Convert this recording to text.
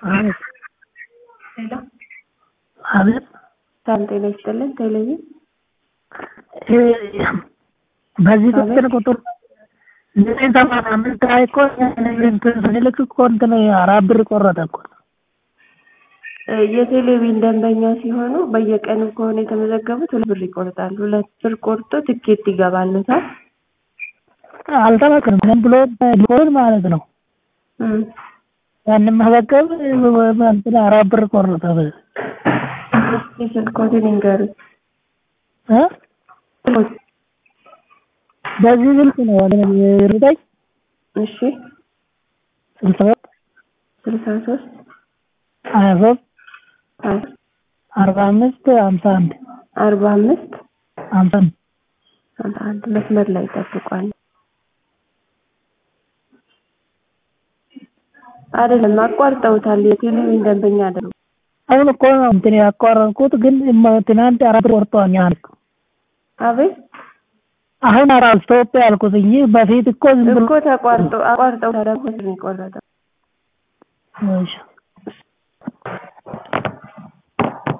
አቤት ሄሎ አቤት ሰላም ጤና ይስጥልን ቴሌቪዥን በዚህ ቁጥር ቁጥር ዘጠኝ ሰማንያ አምስት ላይ እኮ እንትን ስንልክ እኮ እንትን አራት ብር ቆረጠ እኮ የቴሌቪዥን ደንበኛ ሲሆኑ በየቀኑ ከሆነ የተመዘገቡት ሁለት ብር ይቆርጣሉ። ሁለት ብር ቆርጦ ትኬት ይገባልዎታል። አልተመክርም ዝም ብሎ ሊሆን ማለት ነው። እም ሳንመዘገብ እንትን አራት ብር ቆረጠ። እስኪ ስልክዎትን ይንገሩኝ። እ ስልክዎት በዚህ ስልክ ነው ዘጠኝ እሺ ስልሳ ሁለት ስልሳ ሶስት ሀያ ሶስት ሀያ አርባ አምስት ሀምሳ አንድ አርባ አምስት ሀምሳ አንድ ሀምሳ አንድ መስመር ላይ ይጠብቋል። አይደለም አቋርጠውታል። የቴሌቪዥን ደንበኛ አይደሉም። አሁን እኮ ነው እንትን ያቋረጥኩት ግን ትናንት አራት ብር ቆርጠዋል። አቤት አሁን አራት ስቶፕ ያልኩት እንጂ በፊት እኮ ዝም ብሎ እኮ ተቋርጦ አቋርጠው ታዲያ ነው የቆረጠው። እሺ